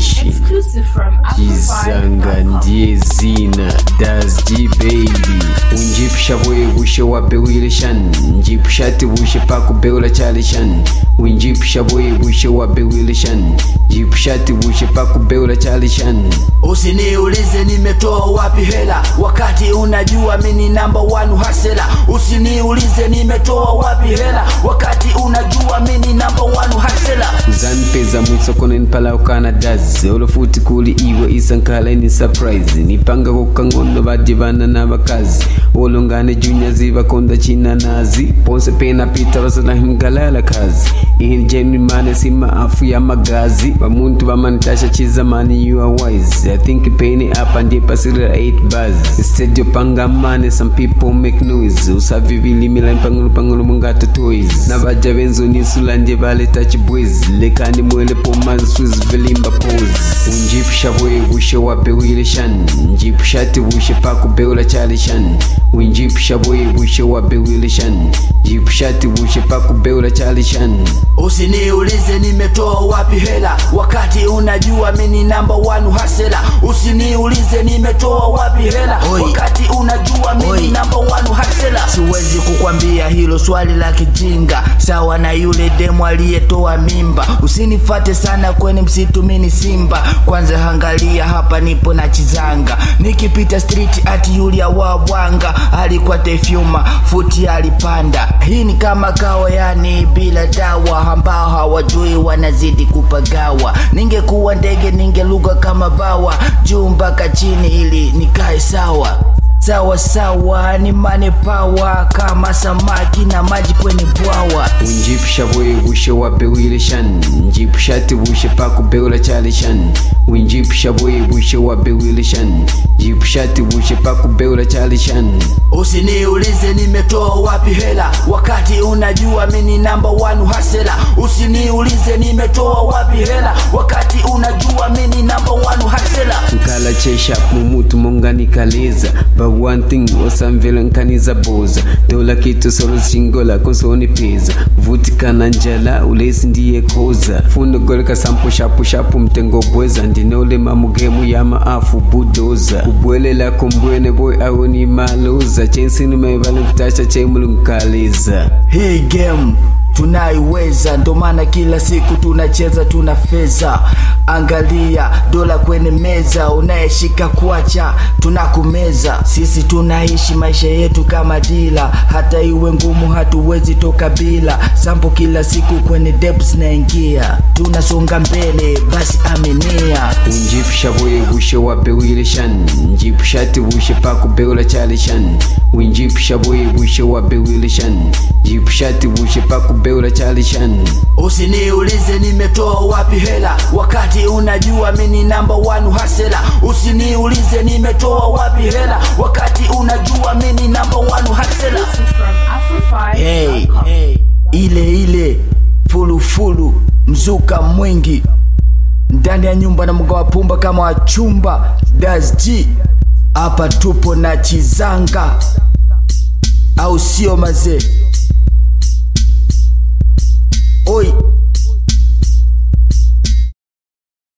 nation Exclusive from Jizanga ndiye zina Das G baby Unjipsha bwe bushe wabe wilishan Njipsha ti bushe paku beula chalishan Unjipsha bwe bushe wabe wilishan Jipsha ti bushe paku beula chalishan Usiniulize nimetoa wapi hela wakati unajua mini namba one hasela. Usiniulize nimetoa wapi hela wakati unajua mini namba one hasela. zanpeza mwitsokona nipala ukana dazi olofuti kuli iwe isankhala ni surprise nipanga kukangono badivana na bakazi olongane junya zivakonda chinanazi ponse pena pita vasalahimgalala kazi ihini jenimane sima afu ya magazi vamuntu vamanitasha chizamani you are wise i think peni apa ndipasirira 8 bars instead yopanga mane some people make noise usavivilimila mpangolo pangolo mungato toys na vaja venzonisula ndye valeta chibwezi lekani mwele pomanzi swizivilimba pose unjipsha bwe bushe wabe wilishan njipsha ti bushe paku beula chalishan unjipsha bwe bushe wabe wilishan jipsha ti bushe paku beula chalishan Usiniulize nimetoa wapi hela wakati unajua mini namba one hasela. Usiniulize nimetoa wapi hela wakati unajua mini namba one hasela. Siwezi kukwambia hilo swali la kijinga, sawa na yule demu aliyetoa mimba. Usinifate sana kwenye msitu, mini simba. Kwanza angalia hapa, nipo na chizanga, nikipita street ati Yulia wa Bwanga alikuwa tefyuma futi alipanda. Hii ni kama kawa, yani bila dawa, ambao hawajui wanazidi kupagawa. Ningekuwa ndege ningeluga kama bawa juu mpaka chini ili nikae sawa sawa sawa, ni mane pawa kama samaki na maji kwenye bwawa. unjipsha bwe bushe wabe wilishan njipsha ti bushe paku beula chalishan unjipsha bwe bushe wabe wilishan jipsha ti bushe paku beula chalishan Usiniulize nimetoa wapi hela wakati unajua mini namba one hasela. Usiniulize nimetoa wapi hela wakati unajua mini namba one hasela. nkala chesha mumutu monganikaleza but one thing osamvela nkaniza boza dola kitu solo singola konsoni peza vutikana njala ulesi ndiye koza fundo goleka sampo shapu shapu mtengo bweza ndinolema mugemu ya maafu budoza ubwelela kombwene boy awoni maloza chensini mevale kutasha chemulu nkaliza Hii game tunaiweza, ndo maana kila siku tunacheza, tuna feza. Angalia dola kwenye meza, unayeshika kuacha tunakumeza. Sisi tunaishi maisha yetu kama dila, hata iwe ngumu hatuwezi toka bila sampo. Kila siku kwenye depths naingia, tunasonga mbele, basi aminia. unjipsha bwe bushe wabe wilishan njipsha ti bushe paku beula chalishan unjipsha bwe bushe wabe wilishan jipsha ti bushe paku beula chalishan Usiniulize nimetoa wapi hela wakati unajua mini namba one hasela. Usiniulize nimetoa wapi hela wakati unajua mini namba one hasela. Exclusive from Hey, Afro5.com. hey, ile ile fulufulu mzuka mwingi ndani ya nyumba na mga wapumba kama wachumba Das G hapa tupo na chizanga au sio mazee oi